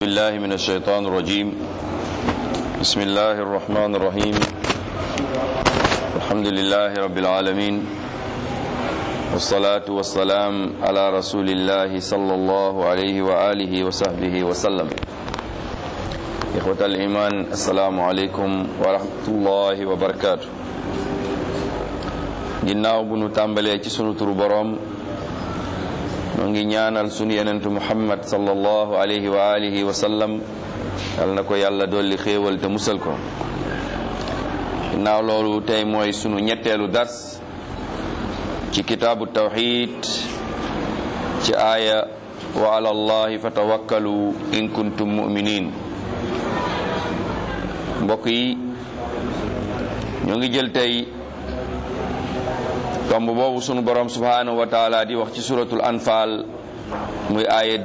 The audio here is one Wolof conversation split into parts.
بالله من الشيطان الرجيم بسم الله الرحمن الرحيم الحمد لله رب العالمين والصلاة والسلام على رسول الله صلى الله عليه وآله وصحبه وسلم إخوة الإيمان السلام عليكم ورحمة الله وبركاته ginnaaw bu nu tàmbalee ci sunu turu boroom mu ngi ñaanal sunu yenentu muhammad sallallahu alayhi wa alihi wa sallam yal na ko yàlla dolli xéewal te musal ko ginnaaw loolu tey mooy sunu ñetteelu dars ci kitaabu tawxid ci aaya wa ala allahi fatawakkalu in kuntum muminin mbokk yi ñoo ngi jël tey tomb boobu sunu borom subhanahu wa taala di wax ci suratul anfal muy aaya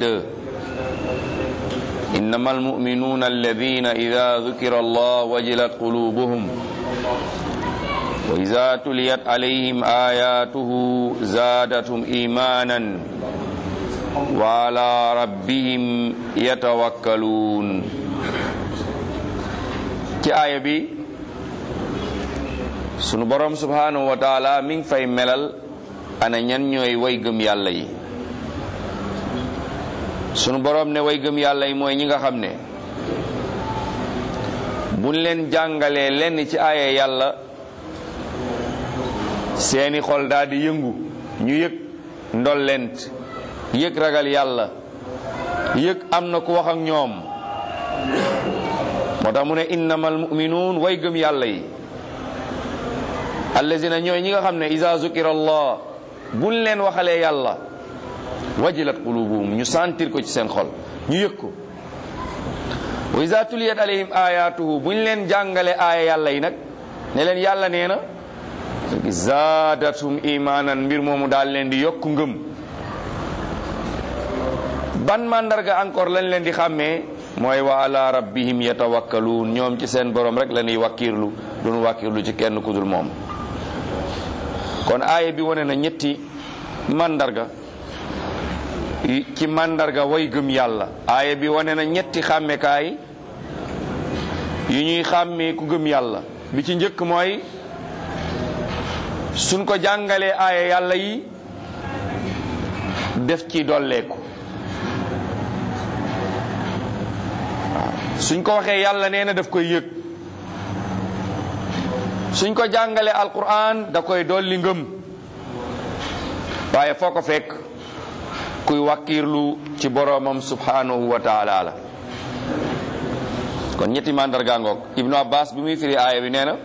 2 innama almuminuna alladina ida dukira allah wajilat qulubuhum wa ida tuliyat alayhim ayatuhu zaadatum imanan wa ala rabbihim yatawakkaluun ci aaya bi sunu borom subhanahu wa taala mi ngi fay melal ana ñan ñooy way gëm yàlla yi sunu borom ne way gëm yàlla yi mooy ñi nga xam ne buñ leen jàngalee lenn ci aaya yàlla seeni xol daal di yëngu ñu yëg ndollent yëg ragal yàlla yëg am na ku wax ak ñoom moo tax mu ne innamal muminuun way gëm yàlla yi allazina ñooy ñi nga xam ne iza zukira allah buñ leen waxalee yàlla wajilat qulubuhum ñu sentir ko ci seen xol ñu yëg ko wa iza tuliyat alayhim ayatuhu buñ leen jàngale aaya yàlla yi nag ne leen yàlla nee na zaadatum imanan mbir moomu daal leen di yokku ngëm ban mandarga encore lañ leen di xàmmee mooy wa ala rabbihim yatawakkaluun ñoom ci seen borom rek la ñuy wàkkiirlu duñu wàkkiirlu ci kenn ku dul moom kon aaya bi wane na ñetti mandarga ci mandarga way gëm yàlla aaya bi wane na ñetti xàmmekaay yu ñuy xàmmee ku gëm yàlla bi ci njëkk mooy suñ ko jàngalee aaya yàlla yi def ci dolleeku waaw suñ ko waxee yàlla nee na daf koy yëg suñ ko jàngalee alquran da koy dolli ngëm waaye foo ko fekk kuy wàkkiirlu ci boroomam subhanahu wa taala la kon ñetti mandarga ngoog ibnu abbas bi muy firi aaya bi nee na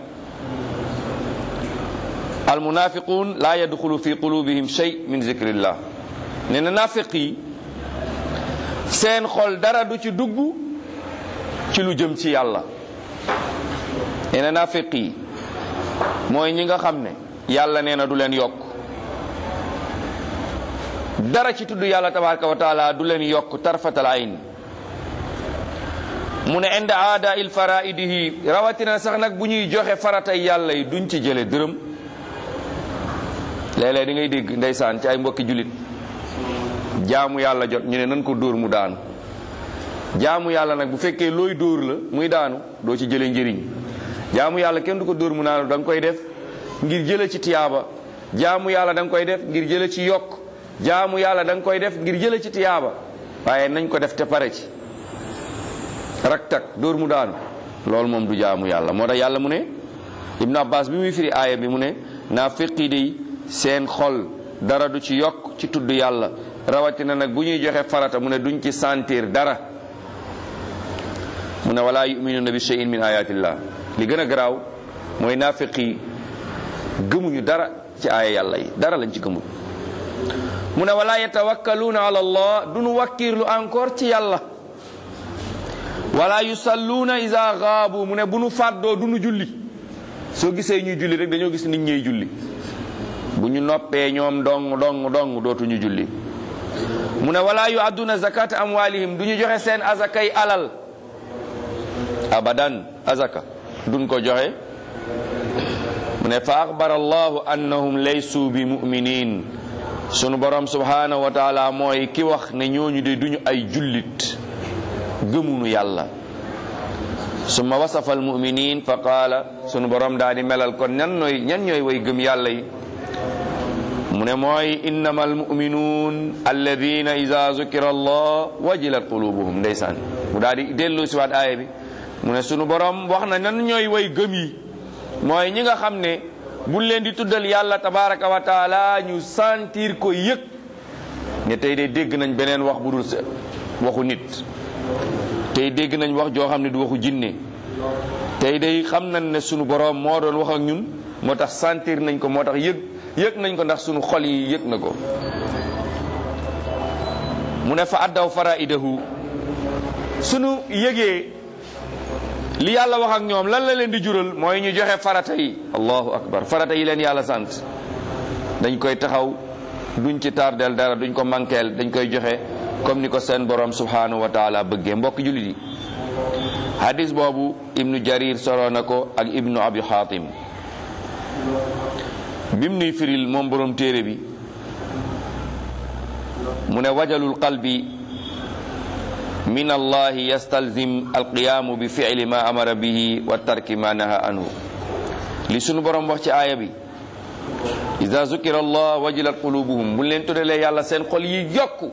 almunafiqun la yadxulu fi qulubihim shay min zikrillah nee na nafiq yi seen xol dara du ci dugg ci lu jëm ci yàlla nee na nafiq yi mooy ñi nga xam ne yàlla nee na du leen yokk dara ci tudd yàlla tabaraka wa taala du leen yokk tarfatal ayn mu ne inda aada il faraidihi rawatina sax nag bu ñuy joxe faratay yàlla yi duñ ci jële dërëm léeg-léeg di ngay dégg ndeysaan ci ay mbokki julit jaamu yàlla jot ñu ne nan ko dóor mu daanu jaamu yàlla nag bu fekkee looy dóor la muy daanu doo ci jële njëriñ jaamu yàlla kenn du ko dóor mu naanu da nga koy def ngir jële ci tiyaaba jaamu yàlla da nga koy def ngir jële ci yokk jaamu yàlla da nga koy def ngir jële ci tiyaaba waaye nañ ko def te pare ci rak tak dóor mu daanu loolu moom du jaamu yàlla moo tax yàlla mu ne ibnu abbas bi muy firi aaya bi mu ne naa feqi dey seen xol dara du ci yokk ci tudd yàlla rawatina nag bu ñuy joxe farata mu ne duñ ci sentir dara mu ne wala yuminuna bi shay'in min ayatillah li gën a garaaw mooy naafiq yi gëmuñu dara ci aaya yàlla yi dara lañ ci gëmul mu ne wala yatawakkaluuna ala allah duñu wakkiirlu encore ci yàlla wala yusalluuna isa gaabu mu ne bu nu fàddoo duñu julli soo gisee ñuy julli rek dañoo gis nit ñey julli bu ñu noppee ñoom dong dong dong dootuñu julli mu ne wala yu adduna zakata amwalihim du ñu joxe seen azakay alal abadan azaka duñ ko joxe mu ne fa axbara allahu annahum laysu bi muminin sunu borom subhanahu wa taala mooy ki wax ne ñooñu de duñu ay jullit gëmunu yàlla summa wasafa almuminin fa qaala sunu borom daa di melal kon ñan ñooy ñan ñooy way gëm yàlla yi mu ne mooy innama almuminuun alladina ida zukira allah wajilat qulubuhum ndeysaan mu daa di dellu si waat aaya bi mu ne sunu borom wax na ñan ñooy way gëm yi mooy ñi nga xam ne buñ leen di tuddal yàlla tabaraka wa taala ñu sentir ko yëg ne tey de dégg nañ beneen wax bu dul waxu nit tey dégg nañ wax joo xam ne du waxu jinne tey day xam nañ ne sunu borom moo doon wax ak ñun moo tax sentir nañ ko moo tax yëg yëg nañ ko ndax sunu xol yi yëg na ko mu ne fa addaw faraidahu sunu yëgee li yàlla wax ak ñoom lan la leen di jural mooy ñu joxe farata yi allahu akbar farata yi leen yàlla sant dañ koy taxaw duñ ci tardeel dara duñ ko mankeel dañ koy joxe comme ni ko seen borom subhanahu wa taala bëggee mbokk jullit yi hadis boobu ibnu jarir solo na ko ak ibnu abi xaatim bim nuy firil moom borom téere bi mu ne wajalul qalbi min allahi yastalzim alqiyaamu bi fi'li ma amara bihi wa tarki ma naha anhu li sunu borom wax ci aaya bi ida zukira allah wajilat qulubuhum buñ leen tuddalee yàlla seen xol yi yokku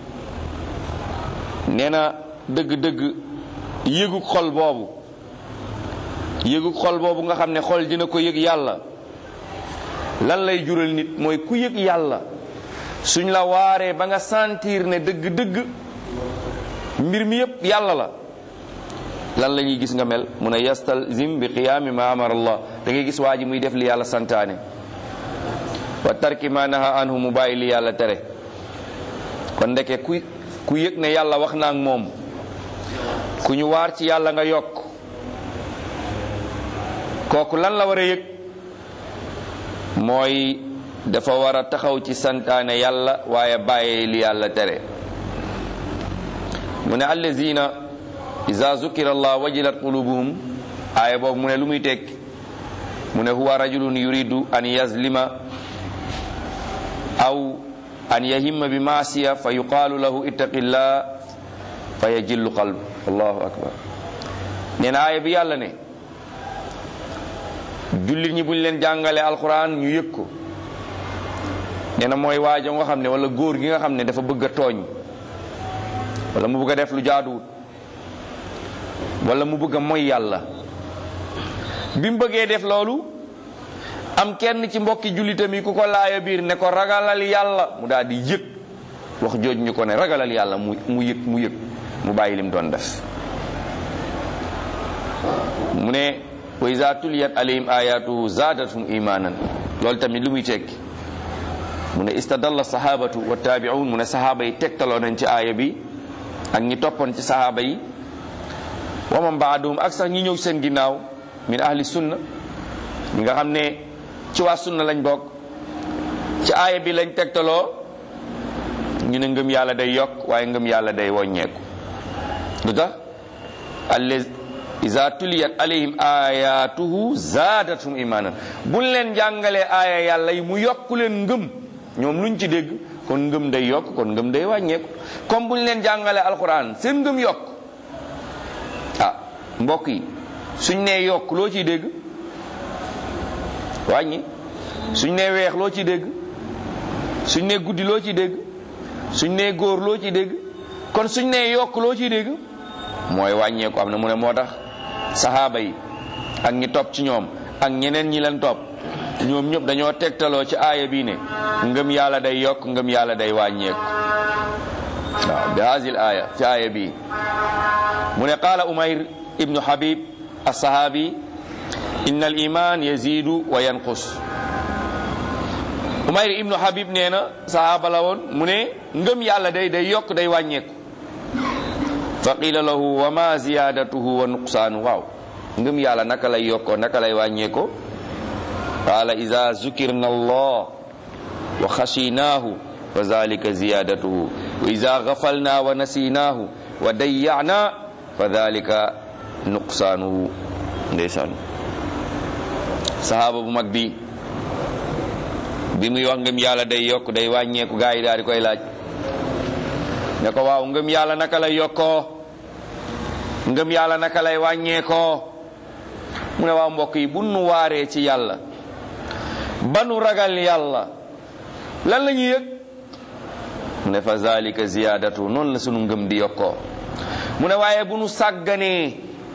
nee na dëgg-dëgg yëgu xol boobu yëgu xol boobu nga xam ne xol dina ko yëg yàlla lan lay jural nit mooy ku yëg yàlla suñ la waaree ba nga sentir ne dëgg-dëgg mbir mi yépp yàlla la lan la ñuy gis nga mel mu ne yastalzim bi qiyaami ma amara allah da ngay gis waa ji muy def li yàlla santaane wa tarki ma naha anhu mu bàyyi li yàlla tere kon ndeke ku ku yëg ne yàlla wax na ak moom ku ñu waar ci yàlla nga yokk kooku lan la war a yëg mooy dafa war a taxaw ci santaane yàlla waaye bàyyi li yàlla tere mu ne allazina iza zukira allah wajilat qulubuhum aaya boobu mu ne lu muy tekki mu ne huwa rajulun yuridu an yazlima aw an yahimma bi maasiya fa yuqaalu lahu ittaqillah fa yajillu qalb allahu akbar nee na aaya bi yàlla ne jullit ñi buñ leen jàngalee alquran ñu yëg ko nee na mooy waajo nga xam ne wala góor gi nga xam ne dafa bëgg a tooñ wala mu bëgg a def lu jaaduwut wala mu bëgg a moy yàlla bi mu bëggee def loolu am kenn ci mbokki jullitam yi ku ko laaya biir ne ko ragalal yàlla mu daal di yëg wax jooj ñu ko ne ragalal yàlla mu mu yëg mu yëg mu bàyyi lim doon def mu ne wa iza tuliyat alayhim ayatuhu zaadatum imanan loolu tamit lu muy tekki mu ne istadalla sahabatu wa tabi'un mu ne sahaaba yi tegtaloo nañ ci aaya bi ak ñi toppoon ci sahaaba yi wa man baaduhum ak sax ñi ñëw seen ginnaaw min ahli sunna ñi nga xam ne ci waa sunna lañ bokk ci aaya bi lañ tegtaloo ñu ne ngëm yàlla day yokk waaye ngëm yàlla day woññeeku lu tax allazi iza tuliyat alayhim ayatuhu zaadatum imanan buñ leen jàngalee aaya yàlla yi mu yokku leen ngëm ñoom luñ ci dégg kon ngëm day yokk kon ngëm day wàññeeku comme buñ leen jàngalee alquran seen ngëm yokk ah mbokk yi suñ nee yokk loo ciy dégg wàññi suñ nee weex loo ciy dégg suñ nee guddi loo ciy dégg suñ nee góor loo ciy dégg kon suñ nee yokk loo ciy dégg mooy wàññeeku am na mu ne moo tax saxaaba yi ak ñi topp ci ñoom ak ñeneen ñi leen topp ñoom ñëpp dañoo tegtaloo ci aaya bii ne ngëm yàlla day yokk ngëm yàlla day wàññeeku waaw bi haazil aaya ci aaya bii mu ne qaala umayr ibnu habib alsahabi inna al iman yazidu wa yanqus umayr ibnu habib nee na sahaaba la woon mu ne ngëm yàlla day day yokk day wàññeeku fa qila lahu wa ma ziyadatuhu wa nuqsaanu waaw ngëm yàlla naka lay yokkoo naka lay wàññeekoo qaala ida zukirna allah wa xashinaahu fa zalika ziyadatuhu wa ida gafalna wa nasinaahu wa dayyana fa dalika nuqsaanuhu ndeysaan sahaaba bu mag bi bi muy wax ngëm yàlla day yokk day wàññeeku gaa yi daal di koy laaj ne ko waaw ngëm yàlla naka lay yokkoo ngëm yàlla naka lay wàññeekoo mu ne waa mbokk yi bu nu waaree ci yàlla ba nu ragal yàlla lan la ñuy yëg mu ne fa zalika ziyadatu noonu la sunu ngëm di yokkoo mu ne waaye bu nu sàgganee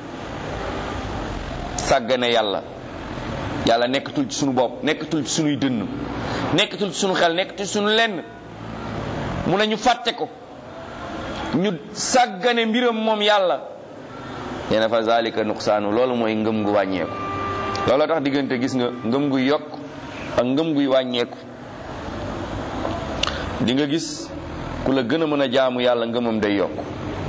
sàggane yàlla yàlla nekkatul ci sunu bopp nekkatul ci sunuy dënn nekkatul ci sunu xel nekkatul ci sunu lenn mu ne ñu fàtte ko ñu sàggane mbiram moom yàlla nee na fa zalika nuqsaanu loolu mooy ngëm gu wàññeeku looloo tax diggante gis nga ngëm guy yokk ak ngëm guy wàññeeku di nga gis ku la gën a mën a jaamu yàlla ngëmam day yokk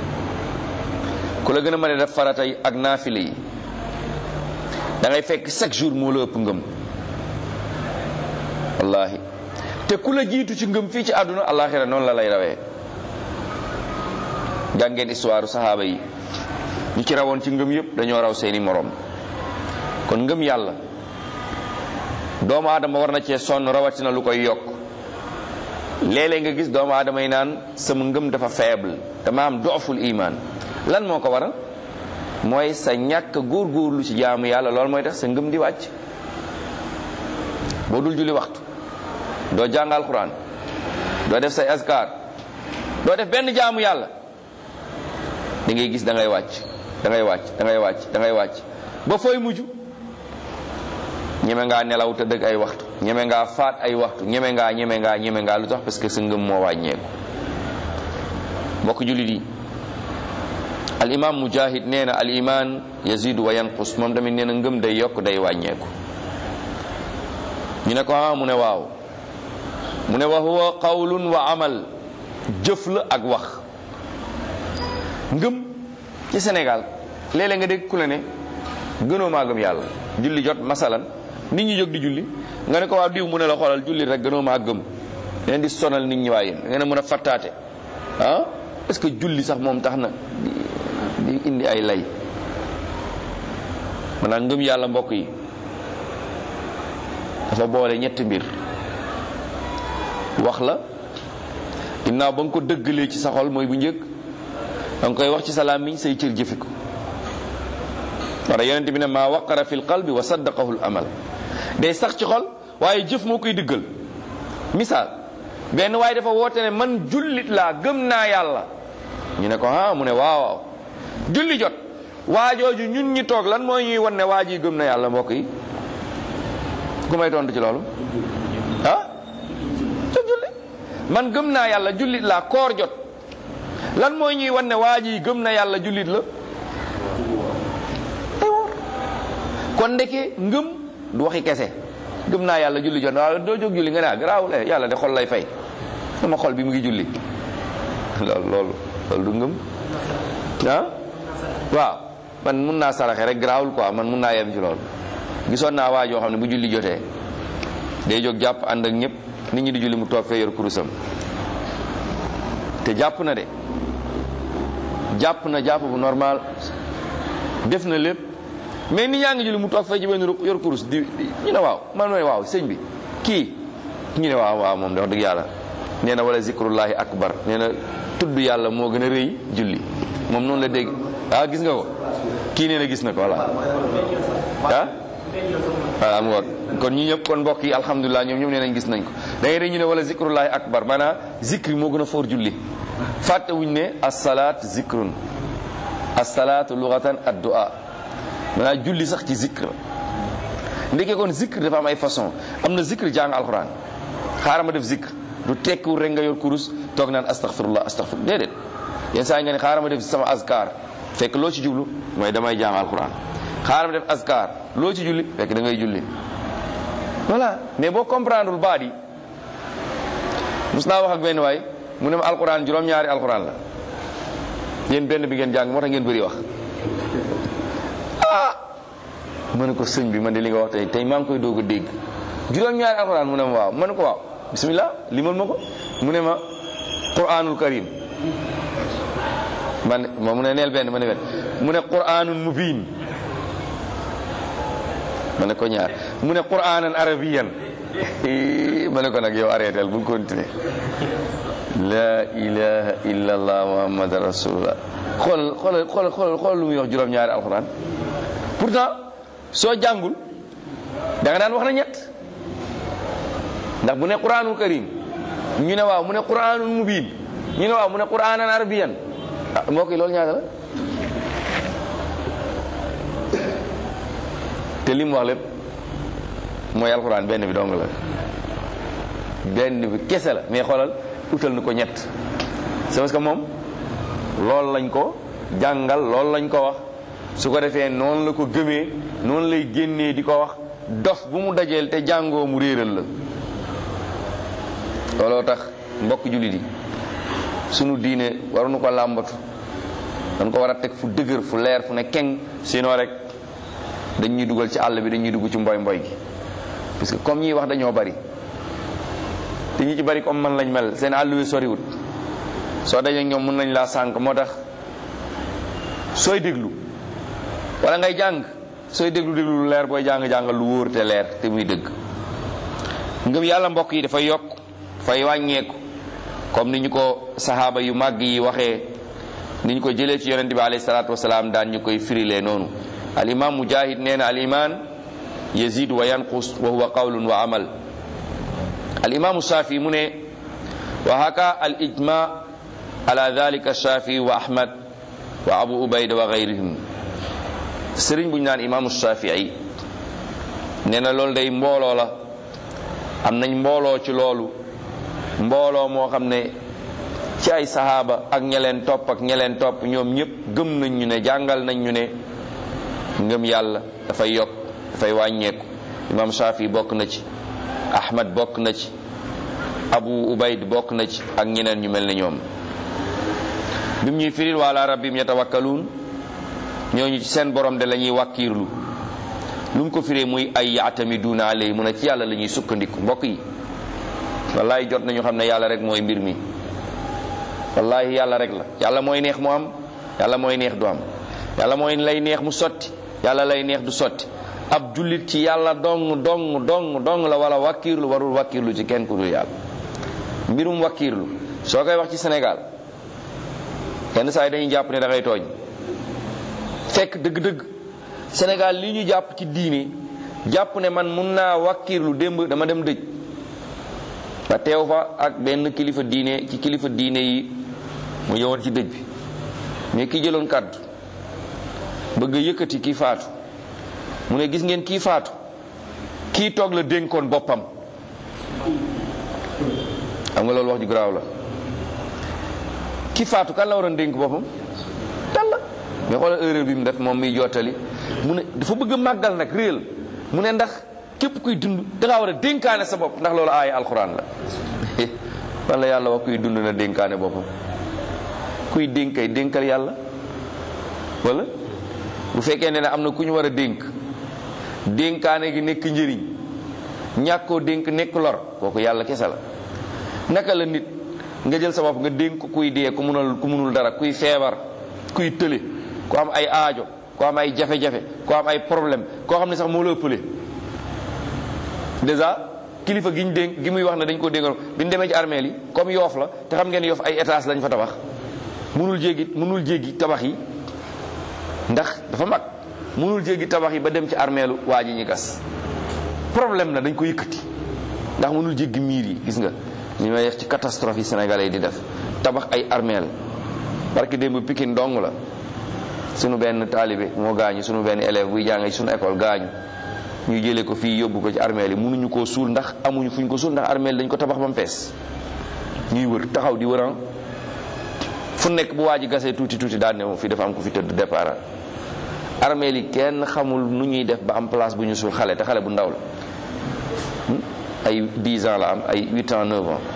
ku la gën a mën a def farata yi ak naafile yi da ngay fekk chaque jour moo la ëpp ngëm wallahi te ku la jiitu ci ngëm fii ci àdduna alaxira noonu la lay rawee jàngeen histoire saxaaba yi ñi ci rawoon ci ngëm yëpp dañoo raw seeni moroom kon ngëm yàlla doomu aadama war na cee sonn rawatina lu koy yokk léeg-léeg nga gis doomu aadama yi naan sama ngëm dafa faible dama am dooful iman lan moo ko waral mooy sa ñàkk góorgóorlu ci jaamu yàlla loolu mooy tax sa ngëm di wàcc boo dul julli waxtu doo jàng alquran doo def say askar doo def benn jaamu yàlla da ngay gis da ngay wàcc da ngay wàcc da ngay wàcc da ngay wàcc ba fooy mujj ñeme ngaa nelaw te dëgg ay waxtu ñeme ngaa faat ay waxtu ñeme ngaa ñeme ngaa ñeme ngaa lu tax parce que sa ngëm moo wàññeeku mbokk jullit yi al imam mujahid nee na al iman yazidu wa yanqus moom tamit nee na ngëm day yokk day wàññeeku ñu ne ko ah mu ne waaw mu ne wa huwa qawlun wa amal jëf la ak wax ngëm ci Sénégal léeg-léeg nga dégg ku la ne gënoo maa gëm yàlla julli jot masalan nit ñi jóg di julli nga ne ko waa diw mu ne la xoolal julli rek gënoo maa gëm leen di sonal nit ñi waaye nga ne mën a fattaate ah est-ce que julli sax moom tax na di indi ay lay maanaam ngëm yàlla mbokk yi dafa boole ñetti mbir wax la ginnaaw ba nga ko dëggalee ci sa xol mooy bu njëkk da nga koy wax ci sa làmmiñ say cër jëfe ko wara yonente bi ne maa waqara fi l qalbi wa saddaqahu l amal day sax ci xol waaye jëf moo koy dëggal misaal benn waaye dafa woote ne man jullit laa gëm naa yàlla ñu ne ko ah mu ne waaw waaw julli jot waajooju ñun ñi toog lan mooy ñuy wan ne waa ji gëm na yàlla mbokk yi ku may tontu ci loolu ah ca julli man gëm naa yàlla jullit laa koor jot lan mooy ñuy wan ne waa ji gëm na yàlla jullit la ay woor kon ndeke ngëm du waxi kese gëm naa yàlla julli jot waaw doo jóg julli nga ne ah garaawul yàlla de xol lay fay sama xol bi mu ngi julli loolu loolu loolu du ngëm ah waaw man mun naa saraxe rek garaawul quoi man mun naa yem ci loolu gisoon naa waa joo xam ne bu julli jotee day jóg jàpp ànd ak ñëpp nit ñi di julli mu toog fee yor kurusam te jàpp na de jàpp na jàpp bu normal def na lépp mais nit ñaa ngi julli mu toog fee ci benn yor kurus di ñu ne waaw man mooy waaw sëñ bi kii ñu ne waaw waaw moom de wax dëgg yàlla nee na wala zikrullahi akbar nee na tudd yàlla moo gën a rëy julli moom noonu la dégg ah gis nga ko kii nee na gis na ko voilà ah voilà mu ngoog kon ñi ñëpp kon mbokk yi alhamdulilah ñoom ñoom nee nañ gis nañ ko da ngay dégg ñu ne wala zikrullahi akbar maanaam zikri moo gën a foor julli fàtte wuñ ne asalaat zikrun asalaatu lugatan addu'a maanaam julli sax ci zikr ndeke kon zikr dafa am ay façon am na zikr jàng alquran xaaral ma def zikr du tekkiwul rek nga yor kurus toog naan astaghfirullah astaghfir déedéet yenn saa yi nga ne xaaral ma def sama azkar fekk loo ci jublu mooy damay jàng alquran xaaral ma def azkar loo ci julli fekk da ngay julli voilà mais boo comprendre baat yi mus naa wax ak benn waay mu ne ma alquran juróom-ñaari alquran la yéen benn bi ngeen jàng moo tax ngeen bëri wax ah ma ne ko sëñ bi man de li nga wax tey tey maa ngi koy doog a dégg juróom-ñaari alquran mu ne ma waaw ma ne ko waaw bismillah limal ma ko mu ne ma quranul karim man ma mu ne neel benn ma ne benn mu ne quranun mubin ma ne ko ñaar mu ne quranan arabiyan ma ne ko nag yow arrêté bul continuer la ilaha illallah muhammad rasulullah xoolal xoolal xoolal xoolal xoolal lu muy wax juróom-ñaari alxuraan pourtant soo jàngul da nga daan wax na ñett ndax bu ne quraanul karim ñu ne waaw mu ne quraanul mubin ñu ne waaw mu ne quraanan arabiyan ah mbokk yi loolu ñaata la te li mu wax lépp mooy alxuraan benn bi dong la benn bi kese la mais xoolal utal na ko ñett c'est parce que moom loolu lañ ko jàngal loolu lañ ko wax su ko defee noonu la ko gëmee noonu lay génnee di ko wax dof bu mu dajeel te jàngoo mu réeral la looloo tax mbokk jullit yi sunu diine waruñu ko làmbatu dañ ko war a teg fu dëgër fu leer fu ne keng sinon rek dañ ñuy dugal ci àll bi dañuy dugg ci mboy mboy gi parce que comme ñiy wax dañoo bari te ñi ci bari comme man lañ mel seen àll wi soriwut soo dajee ñoom mën nañ laa sànk moo tax sooy déglu wala ngay jàng sooy déglu déglu lu leer booy jàng jàngal lu wóor te leer te muy dëgg ngëm yàlla mbokk yi dafay yokk fay wàññeeku comme ni ñu ko saxaaba yu màgg yi waxee ni ñu ko jëlee ci yonente bi alayhi salaatu wasalaam daan ñu koy firilee noonu al imam mujahid nee na al iman yazid wa yanqus wa huwa qawlun wa amal al imaamu shaafi mu ne wa haka al ijma ala dalika shaafi wa ahmad wa abu ubayda wa gayrihim sëriñ bu ñu naan imaamu shafii nee na loolu day mbooloo la am nañ mbooloo ci loolu mbooloo moo xam ne ci ay sahaaba ak ñeleen topp ak ñeleen topp ñoom ñëpp gëm nañ ñu ne jàngal nañ ñu ne ngëm yàlla dafay yokk dafay wàññeeku imaam shafii bokk na ci ahmad bokk na ci abu ubayd bokk na ci ak ñeneen ñu mel ne ñoom bi mu ñuy firil wa ala rabbim yatawakkaluun ñooñu ci seen borom de la ñuy wàkkiirlu lu mu ko firee muy ay yaatamiduuna alay mun a ci yàlla la ñuy sukkandiku mbokk yi wallahi jot nañu xam ne yàlla rek mooy mbir mi wallahi yàlla rek la yàlla mooy neex mu am yàlla mooy neex du am yàlla mooy lay neex mu sotti yàlla lay neex du sotti ab jullit ci yàlla dong dong dong dong la wala wàkkiirlu warul wàkkiirlu ci kenn ku dul yàlla mbirum wàkkiirlu soo koy wax ci Sénégal yenn saa yi dañuy jàpp ne da ngay tooñ fekk dëgg-dëgg Sénégal li ñu jàpp ci diine jàpp ne man mun naa wàkkiirlu démb dama dem dëj ba teew fa ak benn kilifa diine ci kilifa diine yi mu ñëwoon ci dëj bi mais ki jëloon kàddu bëgg a yëkkati kii faatu mu ne gis ngeen kii faatu kii toog la dénkoon boppam xam nga loolu wax ju garaaw la ki faatu kan la waroon dénk boppam yàlla mais xoolal erreur bi mu def moom miy jottali mu ne dafa bëgg a màggal nag réel mu ne ndax képp kuy dund dangaa war a dénkaane sa bopp ndax loolu aaya alxuraan la fan la yàlla wax kuy dund na dénkaane boppam kuy dénkay dénkal yàlla wala bu fekkee ne ne am na ku ñu war a dénk dénkaane gi nekk njëriñ ñàkkoo dénk nekk lor kooku yàlla kese la naka la nit nga jël sa bopp nga dénk ko kuy dee ku munul ku munul dara kuy feebar kuy tële ku am ay aajo ku am ay jafe-jafe ku am ay problème koo xam ne sax moo la ëppale déjà kilifa gi ñu dénk gi muy wax ne dañ ko dénkoon bi ñu demee ci armeel yi comme yoof la te xam ngeen yoof ay étage lañ fa tabax munul jéggi munul jéggi tabax yi ndax dafa mag munul jéggi tabax yi ba dem ci armeelu waa ji ñi gas problème la dañ ko yëkkati ndax munul jéggi miir yi gis nga ñu may def ci catastrophe yi sénégalais yi di def tabax ay armeel parce que démb Pikine dong la sunu benn taalibe moo gaañu sunu benn élève buy jàng sunu école gaañu ñu jëlee ko fii yóbbu ko ci armeel yi mënuñu koo suul ndax amuñu fuñ ko suul ndax armeel dañ ko tabax ba mu fees ñuy wër taxaw di wëran fu nekk bu waa ji gasee tuuti tuuti daan ne moom fii dafa am ko fi tëdd départ armeel yi kenn xamul nu ñuy def ba am place bu ñu suul xale te xale bu ndaw la ay 10 ans la am ay 8 ans 9 ans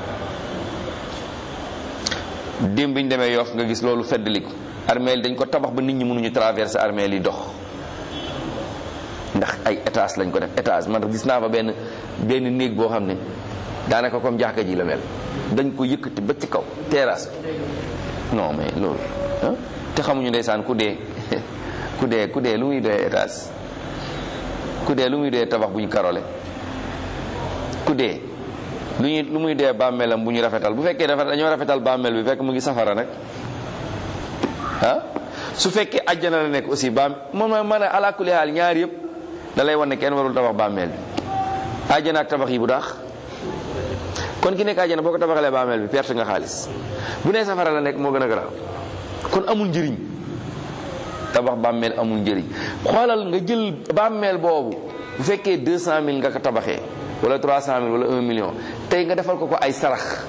démb bi ñu demee Yoff nga gis loolu feddaliku armeel dañ ko tabax ba nit ñi mënuñu traverser armeel yi dox ndax ay étage lañ ko def étage man gis naa fa benn benn néeg boo xam ne daanaka comme jàkka ji la mel dañ ko yëkkati ba ci kaw terrasse bi non mais loolu ah te xamuñu ndeysaan ku dee ku dee ku dee lu muy doyee étage ku dee lu muy doyee tabax bu ñu karole ku dee lu ñuy lu muy dee bàmmeelam bu ñu rafetal bu fekkee dafa dañoo rafetal bàmmeel bi fekk mu ngi safara nag ah su fekkee àjjana la nekk aussi baam moom man a ala kulli haal ñaar yëpp da lay wan ne kenn warul tabax bàmmeel bi àjjana ak tabax yi bu daax kon ki nekk àjjana boo ko tabaxalee bàmmeel bi perte nga xaalis bu nee safara la nekk moo gën a garaaw kon amul njëriñ tabax bàmmeel amul njëriñ xoolal nga jël bàmmeel boobu bu fekkee 200000 nga ko tabaxee wala 300000 wala 1 million tey nga defal ko ko ay sarax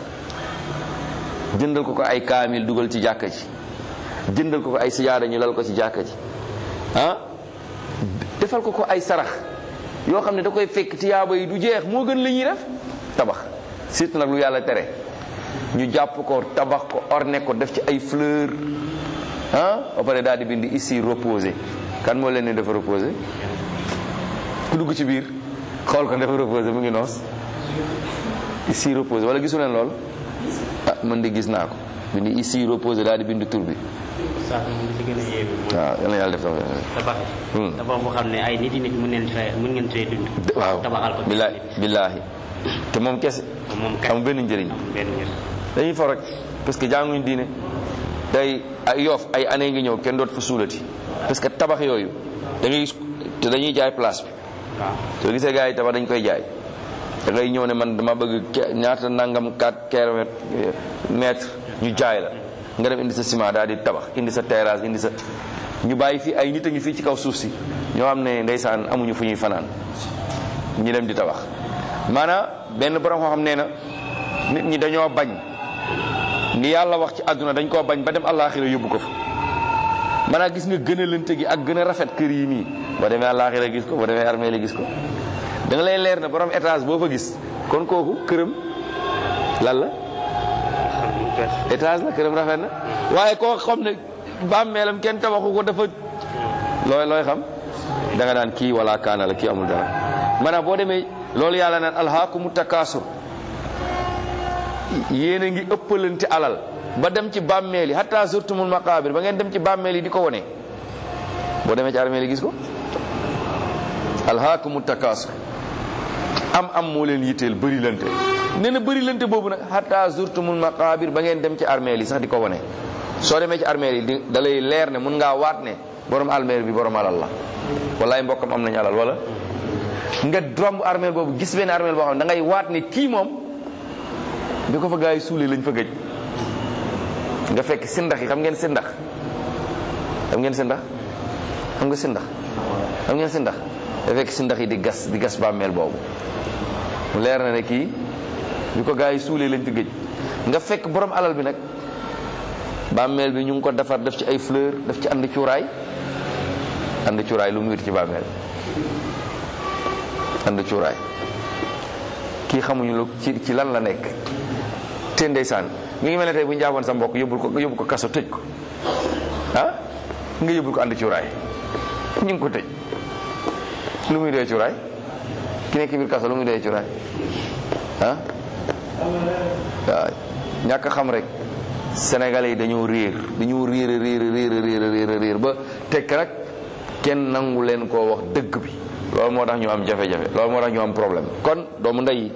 jëndal ko ko ay kaamil dugal ci jàkka ji jëndal ko ko ay sijaada ñu lal ko ci jàkka ji ah defal ko ko ay sarax yoo xam ne da koy fekk tiyaaba yi du jeex moo gën li ñuy def tabax surtout nag lu yàlla tere ñu jàpp ko tabax ko orné ko def ci ay fleur ah ba pare daal di bind ici reposé kan moo leen ne dafa reposé ku dugg ci biir xool ko dafa reposé mu ngi noos ici reposé wala gisu leen lool ah man de gis naa ko bind ici reposé daal di bind tur bi sax moom li ci gën a yéeme mooy waaw yal na yàlla def tabax Hmm. tabax boo xam ne ay nit yi nit mun ngeen fee mun ngeen fee dund waaw tabaxal ko billaahi billaahi te moom kese moom kay amul benn njëriñ benn njëriñ dañuy fo rek parce que jànguñ diine day ay yoof ay année ngi ñëw kenn doot fa suulati parce que tabax yooyu da ngay gis te dañuy jaay place bi waaw soo gisee gars yi tabax dañ koy jaay da ngay ñëw ne man dama bëgg ke- ñaata nangam 4 kilomètres mètre ñu jaay la nga dem indi sa ciment daal di tabax indi sa terrasse indi sa ñu bàyyi fii ay nit a ngi fii ci kaw suuf si ñoo xam ne ndeysaan amuñu fu ñuy fanaan ñu dem di tabax maanaam benn borom koo xam nee na nit ñi dañoo bañ ni yàlla wax ci àdduna dañ koo bañ ba dem àllaaxira yóbbu ko fa maanaam gis nga gën a lënte gi ak gën a rafet kër yi nii boo demee àllaaxira gis ko boo demee armée la gis ko da nga lay leer ne borom étage boo fa gis kon kooku këram lan la xam ni perte étage la këram rafet na waaye koo xam ne bàmmeelam kenn tabaxu ko dafa looy looy xam da nga naan kii wala kaana la kii amul dara maanaam boo demee loolu yàlla naan alhaakumu takaasur yéen a ngi ëppalante alal ba dem ci bàmmeel yi hatta zurtumul maqaabir ba ngeen dem ci bàmmeel yi di ko wone boo demee ci armeel yi gis ko alhaakumu takaasur am am moo leen yitteel bëri lante nee na bëri lante boobu nag hatta zurtumul maqaabir ba ngeen dem ci armeel yi sax di ko wone soo demee ci armeel yi di da lay leer ne mun ngaa waat ne borom armeel bi borom alal la wallaay mbokkam am nañu alal wala nga romb armeel boobu gis benn armeel boo xam ne da ngay waat ne kii moom bi ko fa gaa yi suulee lañ fa gëj nga fekk sindax yi xam ngeen sindax xam ngeen sindax xam nga sindax xam ngeen sindax da fekk sindax yi di gas di gas bàmmeel boobu mu leer na ne kii bi ko gaa yi suulee lañ fi gëj nga fekk borom alal bi nag bàmmeel bi ñu ngi ko defar def ci ay fleur def ci ànd cuuraay ànd cuuraay lu mu wér ci bàmmeel ànd cuuraay kii xamuñu lu ci ci lan la nekk te ndeysaan mi ngi mel ne tey bu ñu jaaboon sa mbokk yóbbul ko yóbbu ko kaso tëj ko ah nga yóbbul ko ànd cuuraay ñu ngi ko tëj lu muy doy cuuraay ki nekk biir kaso lu muy doy cuuraay ah waaw ñàkk a xam rek sénégalais yi dañoo réer dañoo réer a réer a réer a réer a réer a réer ba tekk nag kenn nangu leen koo wax dëgg bi loolu moo tax ñu am jafe-jafe loolu moo tax ñu am problème kon doomu ndey yi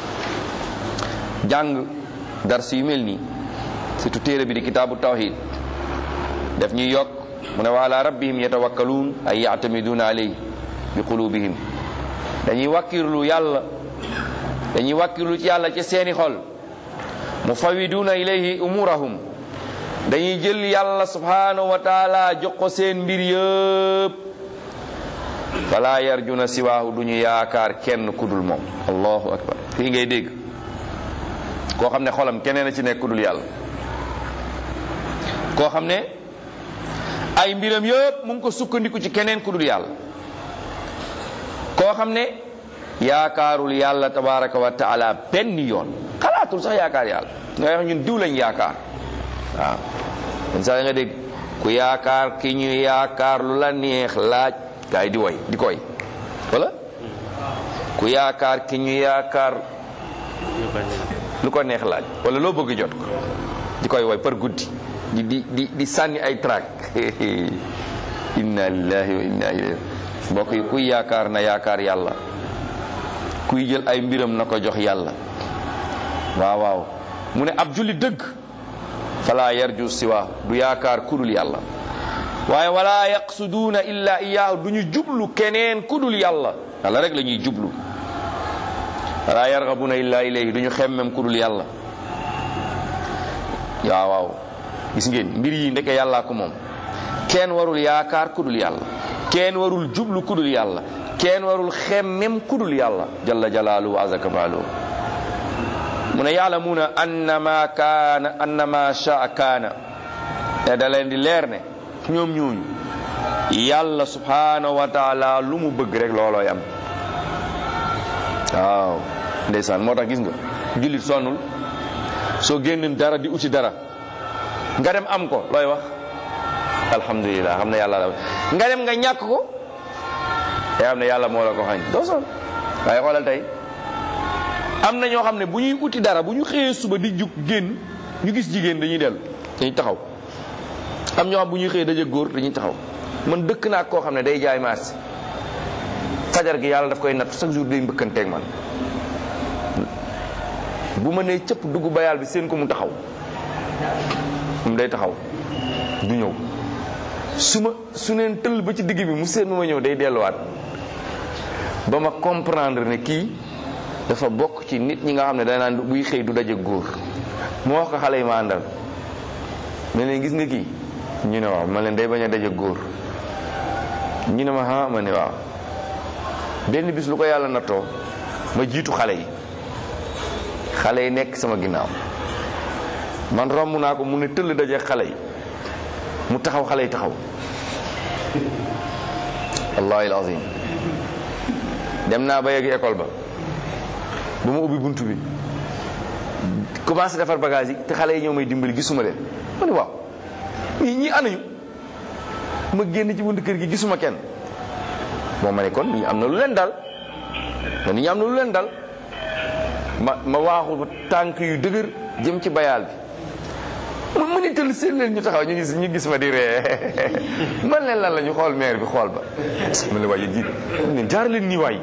jàng dars yu mel nii surtout téere bi di kitaabu tawhid def ñuy yokk mu ne wa ala rabbihim yatawakkaluun ay yaatamiduuna alayhi bi qulubihim dañuy wàkkirlu yàlla dañuy wàkkirlu ci yàlla ci seeni xol mufawiduuna ilayhi umurahum dañuy jël yàlla subhanahu wa taala jox ko seen mbir yëpp fala yarjuna siwaahu duñu yaakaar kenn kudul moom allahu akbar fii ngay dégg koo xam ne xolam keneen a ci nekk kudul yàlla koo xam ne ay mbiram yëpp mu ngi ko sukkandiku ci keneen kudul yàlla koo xam ne yaakaarul yàlla tabaraka wa taala benn yoon xalaatul sax yaakaar yàlla nga wax ñun diw lañ yaakaar waaw kon sax nga dégg ku yaakaar ki ñu yaakaar lu la neex laaj gaa yi di woy di koy wala ku yaakaar ki ñu yaakaar ñu ko neex lu ko neex laaj wala loo bëgg jot ko di koy woy par guddi di di di di sànni ay trac inna lillahi wa inna ilayhi mbokk yi kuy yaakaar na yaakaar yàlla kuy jël ay mbiram na ko jox yàlla waaw waaw mu ne ab julli dëgg fala yarju siwa du yaakaar kudul yàlla waaye wala yaqsuduuna illa iyaahu du ñu jublu keneen ku dul yàlla yàlla rek la ñuy jublu wala yargabuna illa ilayhi du ñu xemmem ku dul yàlla waaw waaw gis ngeen mbir yi ndeke yàllaa ko moom kenn warul yaakaar ku dul yàlla kenn warul jublu ku dul yàlla kenn warul xemmem ku dul yàlla jalla jalaaluhu wa azza kamaaluhu mu ne yaalamuuna annama kaana annama shaa kaana te da leen di leer ne ñoom ñooñu yàlla subhanahu wa taala lu mu bëgg rek loolooy am waaw ndeysaan moo tax gis nga jullit sonnul soo génn dara di uti dara nga dem am ko looy wax alhamdulilah xam ne yàlla la nga dem nga ñàkk ko te xam ne yàlla moo la ko xañ doo sonn waaye xoolal tey am na ñoo xam ne bu ñuy uti dara bu ñu xëyee suba di jug génn ñu gis jigéen dañuy dellu dañuy taxaw am ñoo xam bu ñuy xëyee daje góor dañuy taxaw man dëkk naa koo xam ne day jaay marché fajar gi yàlla daf koy natt chaque jour day mbëkkanteeg man bu ma nee cëpp dugg bayaal bi seen ko mu taxaw moom day taxaw du ñëw su ma su neen tëll ba ci digg bi mu seen ma ma ñëw day delluwaat ba ma comprendre ne kii dafa bokk ci nit ñi nga xam ne danaan buy xëy du daje góor moo wax ko xale yi ma àndal ne leen gis nga kii ñu ne waaw ma leen day bañ a daje góor ñu ne ma ah ma ne waaw benn bis lu ko yàlla nattoo ma jiitu xale yi xale yi nekk sama ginnaaw man romb naa ko mu ne tëll daje xale yi mu taxaw xale yi taxaw wallahi alazim dem naa ba yegg école ba ba ma ubbi bunt bi commencé defar bagage yi te xale yi ñoo may dimbali gisuma leen ma ne waaw ñii ñii anañu ma génn ci bunt kër gi gisuma kenn moo ma ne kon ñi am na lu leen dal te nit ñi am na lu leen dal ma ma waaxu tànk yu dëgër jëm ci bayaal bi mu ni tëll seen leen ñu taxaw ñu gis ñu gis ma di ree man leen lan la ñu xool maire bi xool ba man la waaye jiit leen jaar leen nii waay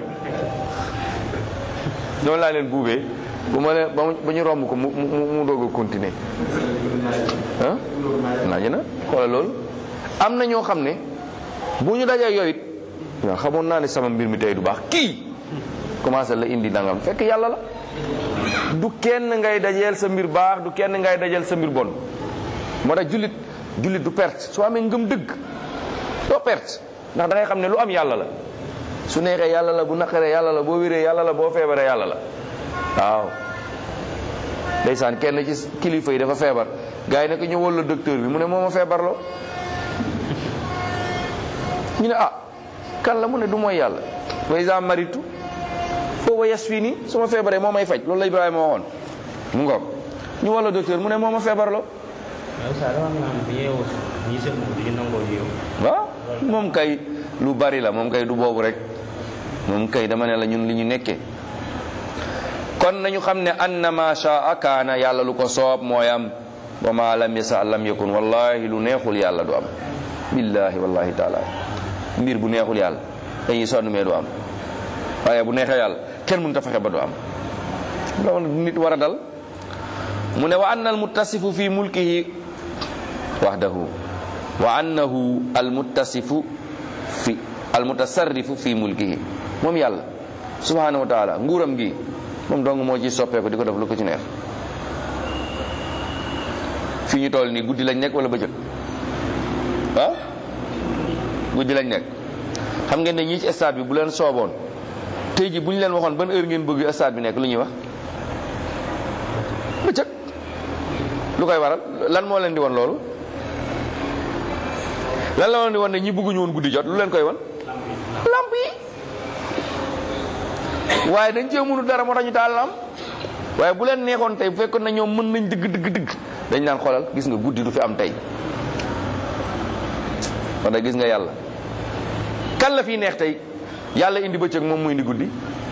noonu laa leen buubee bu ma leen ba ñu romb ko mu mu mu doog a continuer ah naaje na xoolal loolu am na ñoo xam ne bu ñu dajee yooyu it waaw xamoon naa ne sama mbir mi tey du baax kii commencé la indi dangam fekk yàlla la du kenn ngay dajeel sa mbir baax du kenn ngay dajeel sa mbir bon moo tax jullit jullit du perte soo amee ngëm dëgg doo perte ndax da ngay xam ne lu am yàlla la su neexee yàlla la bu naqaree yàlla la boo wéree yàlla la boo feebaree yàlla la waaw ndeysaan kenn ci kilifa yi dafa feebar gars yi ne ko ñëwal la docteur bi mu ne moo ma feebarloo ñu ne ah kan la mu ne du mooy yàlla wa iza maritu foo wa yas fii nii su ma feebaree moo may faj loolu la Ibrahima waxoon mu ngoog ñu wala docteur mu ne moo ma feebarloo waaw moom kay lu bari la moom kay du boobu rek moom kay dama ne la ñun li ñu nekkee kon nañu xam ne annama shaa kaana yàlla lu ko soob mooy am wa ma lam yasa lam yakun wallahi lu neexul yàlla du am billahi wallahi taala mbir bu neexul yàlla dañuy sonn mais du am waaye bu neexee yàlla kenn mënut a fexe ba du am loolu nit war a dal mu ne wa anna al muttasifu fi mulkihi wahdahu wa annahu al muttasifu fi al mutasarrifu fi mulkihi moom yàlla subhanahu wa taala nguuram gi moom dong moo ci soppeeku di ko def lu ko ci neex fii ñu toll nii guddi lañ nekk wala bëccëg ah guddi lañ nekk xam ngeen ne ñii ci stade bi bu leen sooboon tey ji bu ñu leen waxoon ban heure ngeen bëgg stade bi nekk lu ñuy wax bëccëg lu koy waral lan moo leen di won loolu lan la leen di won ne ñi bëgguñu woon guddi jot lu leen koy won lamp yi waaye dañ cee mënu dara moo tax ñu taal lamp waaye bu leen neexoon tey bu fekkoon na ñoom mën nañ dëgg dëgg dëgg dañ naan xoolal gis nga guddi du fi am tey wala gis nga yàlla kan la fi neex tey yàlla indi bëccëg moom mu indi guddi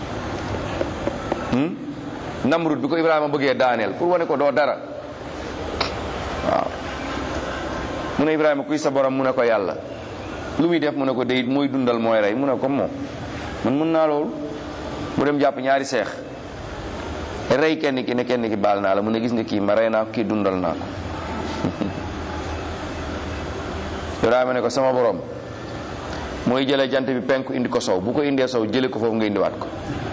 namrud bi ko Ibrahima bëggee daaneel pour wane ko doo dara waaw mu ne Ibrahima kuy sa borom mu ne ko yàlla lu muy def mu ne ko day mooy dundal mooy rey mu ne ko moom man mën naa loolu mu dem jàpp ñaari seex rey kenn ki ne kenn ki baal naa la mu ne gis nga kii ma rey naa ko kii dundal naa ko Ibrahima ne ko sama borom mooy jëlee jant bi penku indi ko sow bu ko indee sow jële ko foofu nga indiwaat ko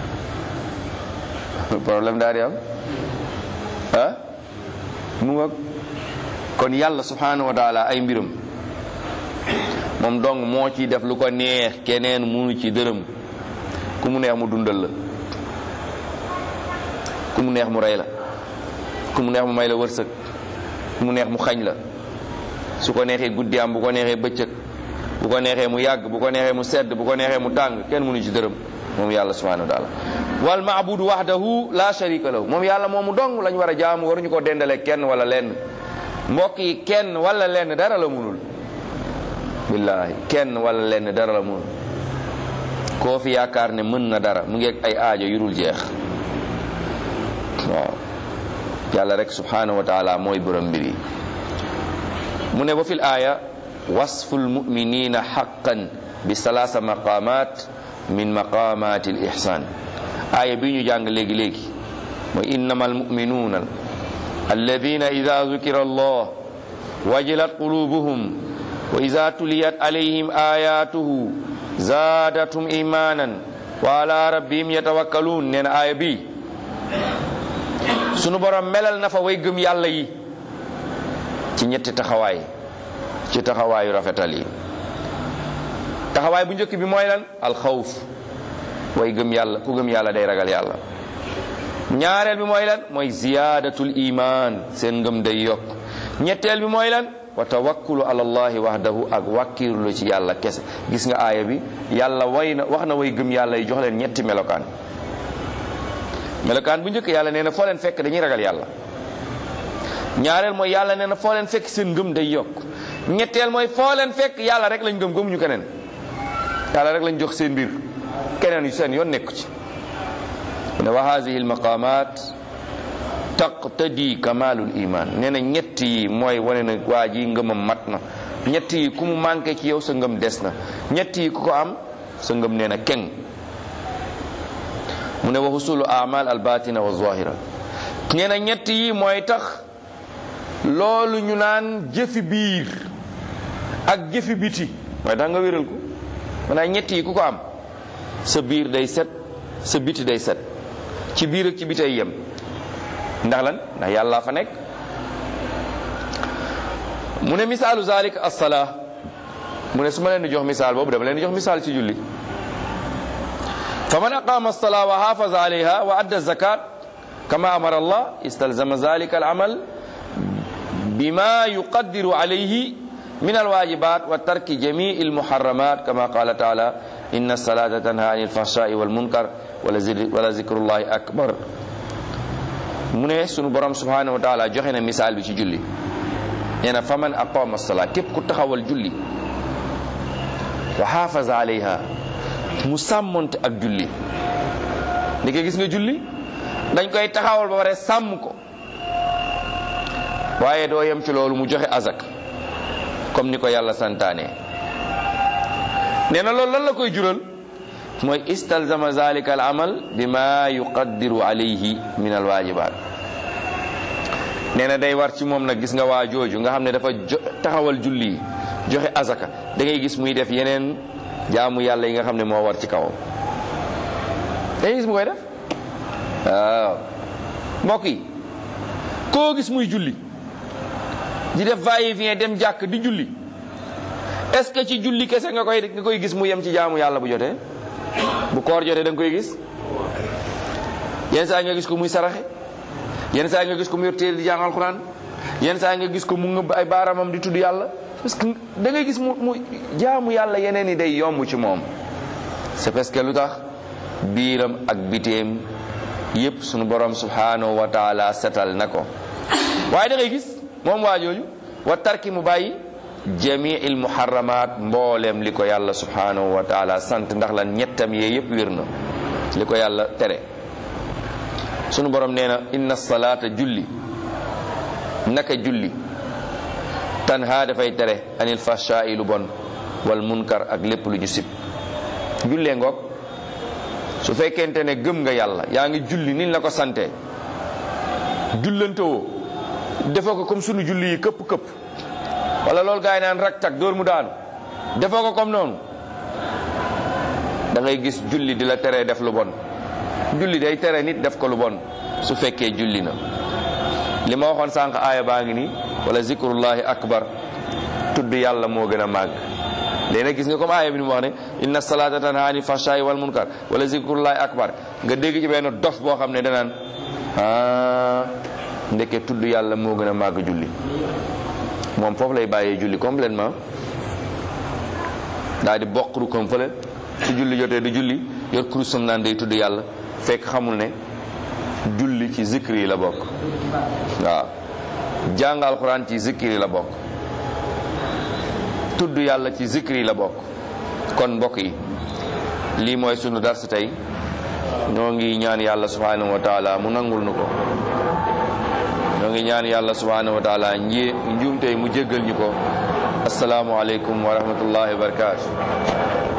problème daal di am ah mu nga kon yàlla subhanahu wa taala ay mbiram moom dong moo ci def lu ko neex keneen munu ci dërëm ku mu neex mu dundal la ku mu neex mu rey la ku mu neex mu may la wërsëg ku mu neex mu xañ la su ko neexee guddi am bu ko neexee bëccëg bu ko neexee mu yàgg bu ko neexee mu sedd bu ko neexee mu tàng kenn mënu ci dërëm moom yàlla subhanahu wa taala wal maabudu wahdahu la sharika lahu moom yàlla moomu dong lañ war a jaamu waruñu ko dendale kenn wala lenn mbokk yi kenn wala lenn dara la munul billahi kenn wala lenn dara la munul koo fi yaakaar ne mën na dara mu ngi ak ay aajo yurul jeex waaw yàlla rek subhanahu wa taala mooy borom mbir yi mu ne wa fil aaya wasfu lmuminina xaqan bi salaasa maqamat min maqamati l ihsan aaya bi ñu jàng léegi-léegi mooy innama almuminuuna alladina ida zukira allah wajilat qulubuhum wa ida tuliyat alayhim ayatuhu zaadatum imanan wa ala rabbihim yatawakkaluun nee na aaya bi sunu borom melal na fa way gëm yàlla yi ci ñetti taxawaay ci taxawaayu rafetal yi taxawaay bu njëkk bi mooy lan alxawf way gëm yàlla ku gëm yàlla day ragal yàlla ñaareel bi mooy lan mooy ziyaadatul iman seen ngëm day yokk ñetteel bi mooy lan wa tawakkulu ala allahi wahdahu ak wàkkiirlu ci yàlla kese gis nga aaya bi yàlla way na wax na way gëm yàlla yi jox leen ñetti melokaan melokaan bu njëkk yàlla nee na foo leen fekk dañuy ragal yàlla ñaareel mooy yàlla nee na foo leen fekk seen ngëm day yokk ñetteel mooy foo leen fekk yàlla rek lañ gëm gëmuñu keneen yàlla rek lañ jox seen mbir keneen yu seen yoon nekku ci ne wa hadihi almaqamat taqtadi kamalul iman nee na ñett yi mooy wane na waa ji ngëmam mat na ñett yi ku mu manqué ci yow sa ngëm des na ñett yi ku ko am sa ngëm nee na keng mu ne wa husulu amal al batina wa zahira nee na ñett yi mooy tax loolu ñu naan jëfi biir ak jëfi biti mooy tax nga wéral ko maanaam ñett yi ku ko am sa biir day set sa biti day set ci biir ak ci biti ay yem ndax lan ndax yàlla fa nekk mu ne misaalu zalik as-salaa mu ne su ma leen di jox misaal boobu dama leen di jox misaal ci julli fa man aqama as-salaa wa hafaza alayha wa adda zakat kama amara allah istalzama zalika al-amal bima yuqaddiru alayhi min alwajibat wa tarki jamii almuharramat kama qala taala inna as-salata tanha anil fahshai wal munkar wala zikrullahi akbar mu ne sunu borom subhanahu wa taala joxe na misaal bi ci julli nee na fa man aqama as-salaa képp ku taxawal julli wa hafaza alayha mu sàmmonte ak julli ni ko gis nga julli dañ koy taxawal ba pare sàmm ko waaye doo yem ci loolu mu joxe azak comme ni ko yàlla santaane nee na loolu lan la koy jural mooy istalzama zalika al amal bima yuqaddiru alayhi min al wajibat nee na day war ci moom nag gis nga waa jooju nga xam ne dafa taxawal julli joxe azaka da ngay gis muy def yeneen jaamu yàlla yi nga xam ne moo war ci kawam da ngay gis mu koy def waaw mbokk yi koo gis muy julli di def va-et-vient dem jàkk di julli est-ce que ci julli kese nga koy nga koy gis mu yem ci jaamu yàlla bu jotee bu koor jotee da nga koy gis yenn saa nga gis ko muy saraxe yenn saa nga gis ko mu yor téere di jàng alxuraan yenn saa nga gis ko mu ngëbb ay baaramam di tudd yàlla parce que da ngay gis mu mu jaamu yàlla yeneen yi day yomb ci moom c'est parce que lu tax biiram ak biteem yépp sunu borom subhanahu wa taala setal na ko waaye da ngay gis moom waa jooju wa tarki mu bàyyi jamiil muharramat mbooleem li ko yàlla subhanahu wa taala sant ndax lan ñettam yee yépp wér na li ko yàlla tere sunu borom nee na inna salaata julli naka julli tanha dafay tere anil fahsha'i lu bon wal munkar ak lépp lu ñu sib jullee ngoog su fekkente ne gëm nga yàlla yaa ngi julli niñ la ko sante jullante woo defoo ko comme sunu julli yi këpp këpp wala loolu gaa yi naan rak tak dóor mu daanu defoo ko comme noonu da ngay gis julli di la teree def lu bon julli day tere nit def ko lu bon su fekkee julli na li ma waxoon sànq aaya baa ngi nii wala zikrullahi akbar tudd yàlla moo gën a màgg léegi nag gis nga comme aaya bi ni mu wax ne inna salata tanha ani fahsha'i wal munkar wala zikrullahi akbar nga dégg ci benn dof boo xam ne danaan ah ndeke tudd yàlla moo gën a màgg julli moom foofu lay bàyyee julli complètement daal di bokk rukkam fële su julli jotee du julli yor kurusam naan day tudd yàlla fekk xamul ne julli ci zikri yi la bokk waaw jàng alxuraan ci zikri yi la bokk tudd yàlla ci zikri yi la bokk kon mbokk yi lii mooy sunu dars tey ñoo ngi ñaan yàlla subhanahu wa taala mu nangul nu ko ñoo ngi ñaan yàlla subhanahu wa taala nji njuumte mu jéggal ñu ko asalaamu aleykum wa rahmatullahi wa barakatu